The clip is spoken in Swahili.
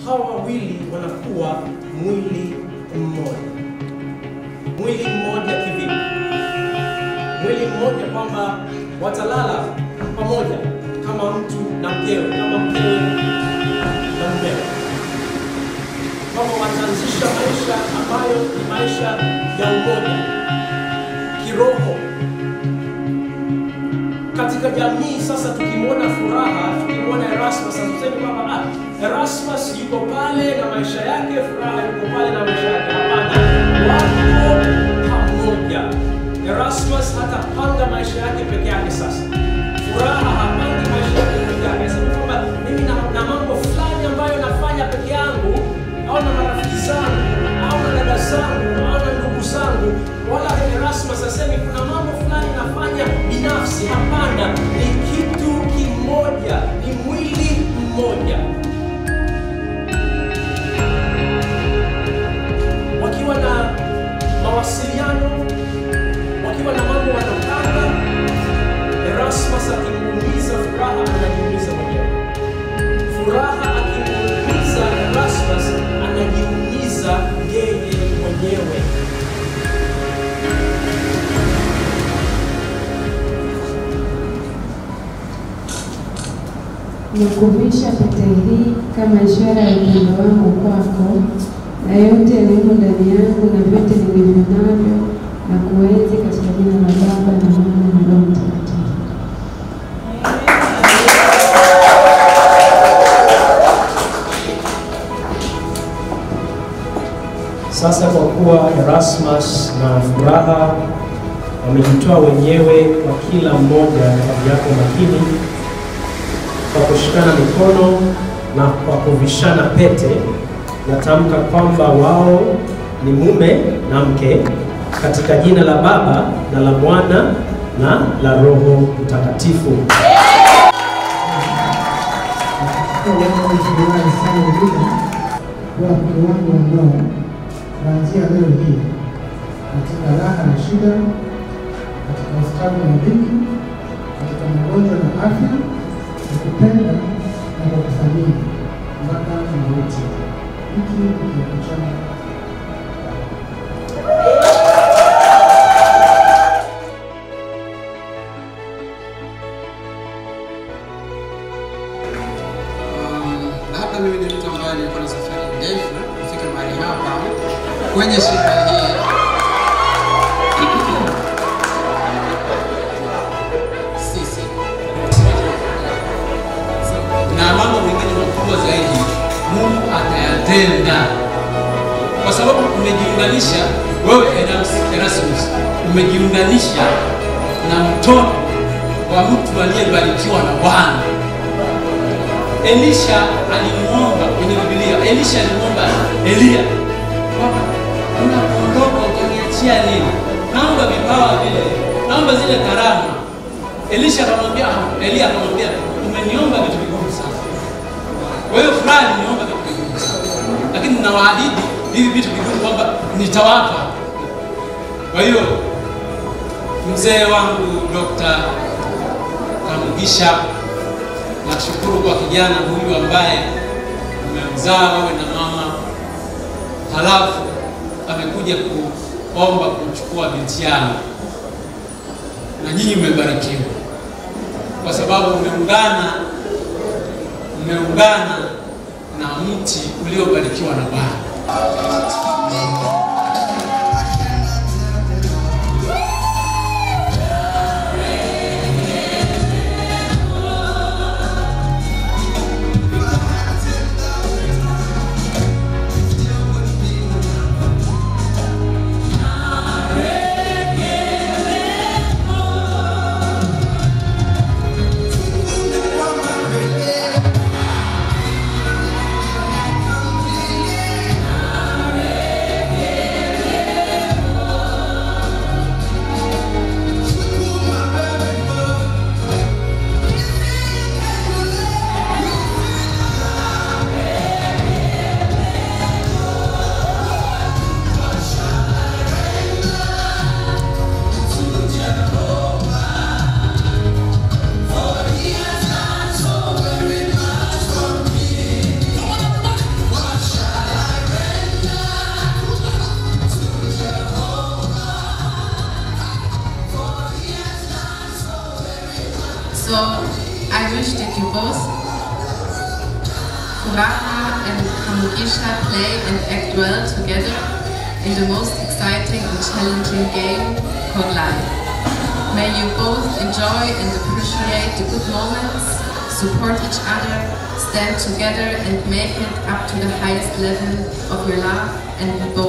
hawa wawili wanakuwa mwili mmoja. Mwili mmoja kivipi? Mwili mmoja kwamba watalala pamoja kama mtu na mkewe, kama mkewe na mumewe, kwamba wataanzisha maisha ambayo ni maisha ya umoja kiroho katika jamii. Sasa tukimwona Furaha, tukimwona Erasmus, hatusemi kwamba ah, Erasmus yuko pale na maisha yake, Furaha yuko pale na maisha yake. Hapana, wako pamoja. Erasmus hatapanga maisha yake peke yake. Sasa Furaha hapangi maisha yake peke yake, asema kwamba mimi na, na mambo fulani ambayo nafanya peke yangu au na marafiki zangu au na dada zangu au na ndugu zangu, wala Erasmus asemi kuna mambo fulani nafanya binafsi. Hapana, ni kitu kimoja, ni mwili mmoja. Wakiwa na mawasiliano, wakiwa na mambo wanapanga, Erasmus akimuumiza Furaha anajiumiza mwenyewe. Furaha akimuumiza Erasmus anajiumiza yeye mwenyewe. Nakuvisha pete hii kama ishara ya upendo wangu kwako, na yote yaliyomo ndani yangu na vyote nilivyo navyo, na kuenzi katika jina la Baba na Mwana na Roho Mtakatifu. Sasa kwa kuwa Erasmus na Furaha wamejitoa wenyewe kwa kila mmoja kati yako makini, kwa kushikana mikono na kwa kuvishana pete, natamka kwamba wao ni mume na mke katika jina la Baba na la Mwana na la Roho Mtakatifu. Furahi sana vile kuwa mke wangu wa ndoa kuanzia leo hii, katika raha na shida, katika ustawi na dhiki, katika magonjwa na afya, nikupenda na kukuthamini mpaka mauti. Hiki ni kiapo changu. Um, labda mimi ni mtu ambaye nilikuwa na safari ndefu kufika mahali hapa kwenye sherehe hii. Sisi na mambo mengine makubwa zaidi Mungu atayatenda, kwa sababu umejiunganisha wewe Eras- Erasmus, umejiunganisha na mtoto wa mtu aliyebarikiwa na Bwana. Elisha alimuomba kwenye Biblia, Elisha alimuomba Eliya kwamba unapoondoka utaniachia nini? Naomba vipawa vile, naomba zile karama. Elisha akamwambia, Eliya akamwambia, umeniomba vitu vigumu sana. Kwa hiyo fulani niomba vitu vigumu sana, lakini ninawaahidi hivi vitu vigumu kwamba nitawapa. Kwa hiyo mzee wangu Dr. Kamugisha Nashukuru kwa kijana huyu ambaye umemzaa wewe na mama, halafu amekuja kuomba kumchukua binti yangu, na nyinyi mmebarikiwa kwa sababu mmeungana, mmeungana na mti uliobarikiwa na Bwana. Amen. So I wish that you both, Furaha and Kamugisha, play and act well together in the most exciting and challenging game called life. May you both enjoy and appreciate the good moments, support each other, stand together and make it up to the highest level of your love and be both